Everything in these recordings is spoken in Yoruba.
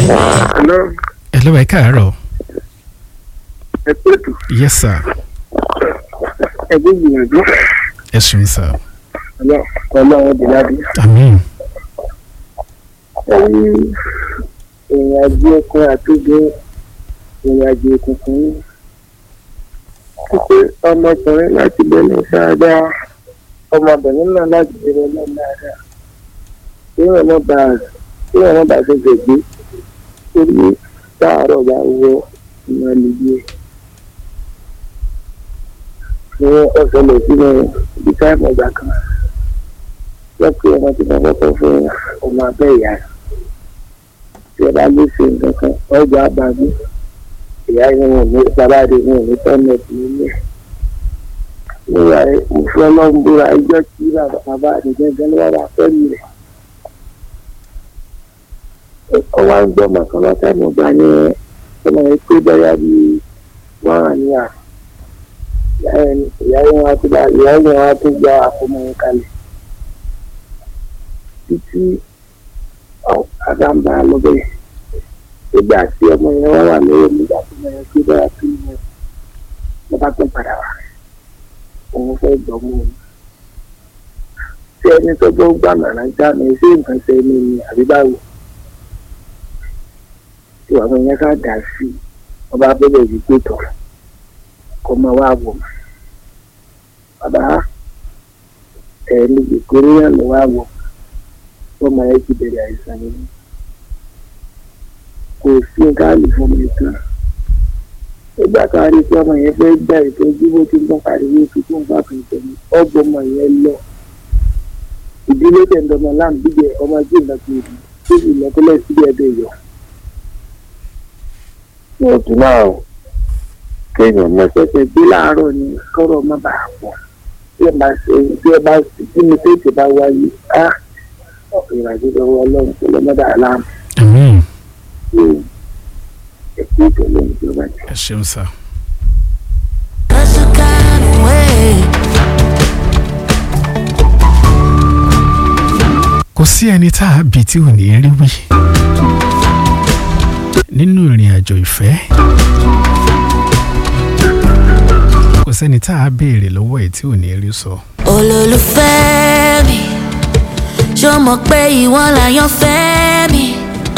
Hello, hello ẹ káàárọ̀ ẹ pẹ̀tù, yes sir ẹ gbé gbìyànjú. ẹ ṣeun sir Ọlọ́- Ọlọ́run dì lábí. àmín Ẹ rí ìrìn àjò ọkùnrin àti obìnrin ìrìn àjò òkùnkùn ní. Pípé ọmọkùnrin láti bẹ̀rẹ̀ dáadáa, ọmọbìnrin náà láti bẹ̀rẹ̀ náà dáadáa. Kí wọ́n má bàa kí wọ́n má bàa fẹsẹ̀ gbé. Torí táàárọ̀ bá wọ ìmọ̀ nìyí. Ní ọ̀sẹ̀lẹ̀ sínú ibi táìmù ọgbà kan. Wọ́n pe ọmọ tí wọ́n kọ́kọ́ fún ọmọ abẹ́ ìyá rẹ̀ tí ẹ bá lè ṣe nǹkan kan ọjà àbájú ìyá yẹn wọn ní bàbá rẹ wọn ní tọ́nẹ̀tì nílẹ̀. nígbà yẹn mo fi ọlọ́run búra ẹjọ́ tí bàbá rẹ gẹ́gẹ́ ló wà wá fẹ́mi rẹ̀. ó wá ń gbọ́ màkàn látàmú gbà ní ọmọ yẹn pé bẹ́yà bí wọ́n hàn ní à ìyá yẹn wá tún ìyá yẹn wá tún gba àfọmọ yẹn kalẹ̀ títí àgbàǹbà lọ́bẹ̀ nígbà tí ọmọ yẹn wá wà lórí nígbà tí ọmọ yẹn gbé bára sí inú ló bá tún padà wá òun fẹ́ gbọ́mọ òun. tí ẹni tó bó gbà màrà já mi sí nǹkan ṣe ní ni àbí báwo tí ọmọ yẹn ká dà sí i wọ́n bá bẹ̀rẹ̀ yìí pé tọ̀ kó máa wá wò mọ́. bàbá ẹ̀ẹ́dì ìkórè yẹn ló wá wò ọmọ yẹn ti bẹ̀rẹ̀ àìsàn yìí kò sí gáàlì fún mi kan nígbà kan rí i pé ọmọ yẹn fẹ́ gbà ìtọ́jú bó ti ń bọ́ pariwo tó tó ń bá kan tẹ̀lé ọgbọ́n ọmọ yẹn lọ ìdílé tẹ̀ndọ̀mọ láǹbíjẹ ọmọ tí ì lọ sí ìlú tó sì lọ kọ́lẹ̀ síbi ẹ̀bẹ̀ yọ. ní òtún náà kéèyàn mọ́sẹ̀sẹ̀ gbé láàárọ̀ ni kọ́rọ̀ má bàa pọ̀ tí ẹ bá ṣe tí ẹ bá tí mi tètè bá wáyé á ìrìnàjò lọ́wọ́ ọlọ́run tó lọ́mọdé aláàmù àmín ẹ̀kú ìtẹ̀lé ìjọba jẹ́. ẹ ṣeun sir. That's the kind of way. kò sí ẹni tá a bí tí ò ní rí wí nínú ìrìn àjò ìfẹ́ kò sẹ́ni tá a béèrè lọ́wọ́ ẹ̀ tí ò ní rí sọ. olólùfẹ́ mi ṣó mọ̀ pé ìwọ làyàn fẹ́ mi.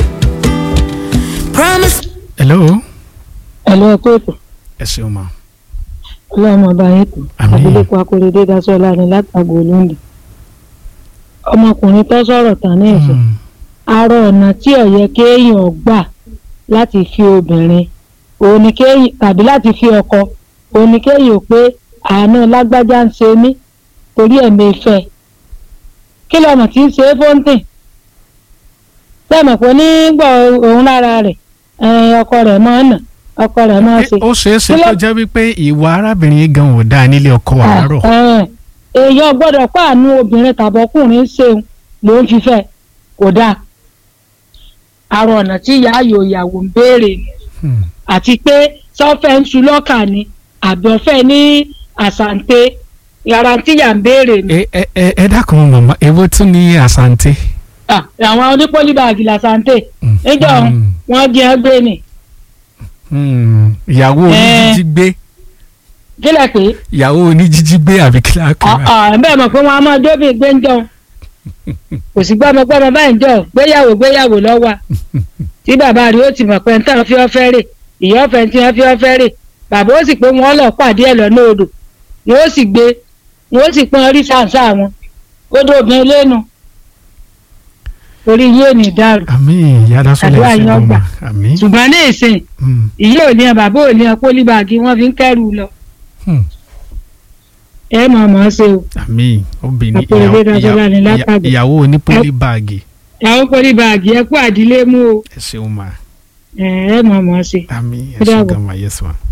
promise hello ẹ̀lọ́ ẹ̀kọ́ ètò ẹ ṣeun ma ọlọ́run ọba yẹn tó Àmín. abilékọ akóredé dasọ́lá ni látàgò olóńdè ọmọkùnrin tó sọ̀rọ̀ tán ní ẹ̀sẹ̀ Mm, arọ ọ̀nà tí ó yẹ kéèyàn gbà láti fi obìnrin òun ni kéèyàn tàbí láti fi ọkọ òun ni kéèyàn pé àánú lágbájá ń ṣe mí torí ẹ̀mí ìfẹ́ kí lọ́mọ tí ń ṣe é fóńtìn sẹ́mọ̀ pé nígbà òun lára rẹ̀ ẹ̀ẹ́n ọkọ rẹ̀ máa ń nà ọkọ rẹ̀ máa ń ṣe ó ṣeé ṣe Kí ló- kó jẹ́ wípé ìwà arábìnrin gan ò dáa nílé ọkọ àárọ̀ Ẹ̀hẹ̀n. èèyàn gbọ́dọ̀ pàánù obìnrin tàbọ̀kùnrin ṣeun ló ń fífẹ́ kò dáa àrò ọ̀nà tí ìyá ayò ìyàwó ń béèrè ni Hmm, àti pé sọ́fẹ́ ń su lọ́kà ni àbọ̀fẹ́ ní àsàǹtẹ yàrá tíyà ń béèrè ni. ẹ ẹ ẹ ẹ dákun màmá èwo tún ní àsàǹtẹ. Ah, àwọn onípólíbàgì làsàǹtẹ Mm, níjọ mm, wọn jẹ ẹgbẹ́ ni mm, ìyàwó Eh. oníjíjí gbé kílẹ̀ pé ìyàwó oníjíjí gbé àbí kí láà kọ́ ẹ. bẹ́ẹ̀ mọ̀ pé wọ́n á máa jóbi gbé ń jọ kò sí gbọ́mọgbọ́mọ báyìí ń jọ gbéyàwó gbéyàwó lọ́wọ́ tí bàbá rẹ̀ ó ti mọ̀ pé ń tàn fi ọ́ fẹ́ rè ìyá ọ̀fẹ́ tí wọ́n fi ọ́ fẹ́ rè bàbá ó sì pé wọ́n lọ pàdé ẹ̀ lọ́nà odò wọ́n ó sì gbé wọ́n ó sì pọ́n rí sàǹsà wọn odò obìnrin lẹ́nu torí yóò ní dàrú àmín ìyá dásọlẹ̀ Àdúrà ẹ̀sìn yín lọ́mọ ọgbà. àmín. ṣùgbọ́n ní ìsìn Mm, ìyá ò ní ẹ bàbá ò ní ẹ pólíbàgì wọ́n fi ń kẹ́rù lọ hmm, ẹ mọ̀ mọ́ ṣe o àmín obìnrin Àpò ìwé ìyàwó- Dásọ́lá ni ìyà- látàgbé. ìyàwó onípólí báàgì àwọn pólíbàgì ẹ kú àdílé mú o ẹ ṣeun ma ẹ ẹ mọ̀ mọ́ ṣe. àmín ẹ Ó ṣeun dàbọ̀. gan ma yes ma.